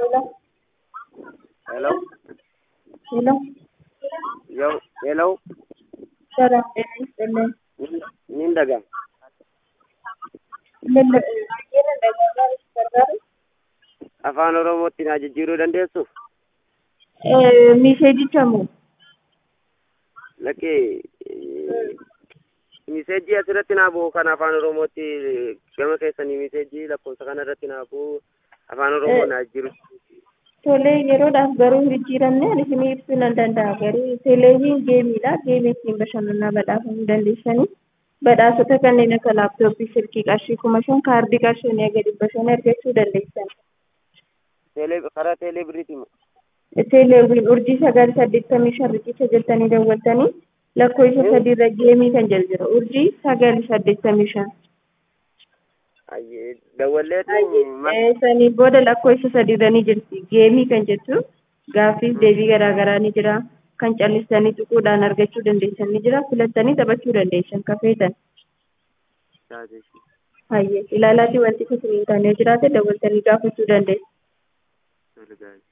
Hello? Hello? Yo, hello? Sarah, ጤና ይስጥልኝ። ምን daga? ምን baay'ee na dhaga'uudhaan itti gargaaru? Afaan Oromootti naa jijjiiruu dandeessu? Miseejicha moo? Lakkee miseejii asirratti naa bu'u kan afaan Oromootti gama keessanii miseejii lakkoofsa kana irratti naa bu'u afaan Oromoo naa jiru. Tolee, yeroodhaaf garuu jijjiiramne ani isinii ibsuu nan danda'a. Garuu teleeviin geemiidha. Geemii ittiin bashannanaa badhaafamuu dandeessanii. Badhaasota kanneen akka laaptooppii, silkii qarshii kuma shan, kaardii qarshii inni gadi bashannana argachuu dandeessan. Teelee karaa teelee biriiti moo? Teleeviin urjii sagal saddeettamii shan riqicha jettanii daawwattanii lakkoofsa sadiirra geemii kan jedhu jira. Urjii sagal saddeettamii shan. Ayyee dawwalleetu Sanii booda lakkoofsa sadiirra ni jirti. Geemii kan jettu gaaffiif deebii garaagaraa ni jira. Kan callistanii tuquudhaan argachuu dandeessan ni jira. Filattanii taphachuu dandeessan kafeetan. Hayyee ilaalaatii wanti isin hin taane jiraate daawwattanii gaafachuu dandeessu. Tole gaarii.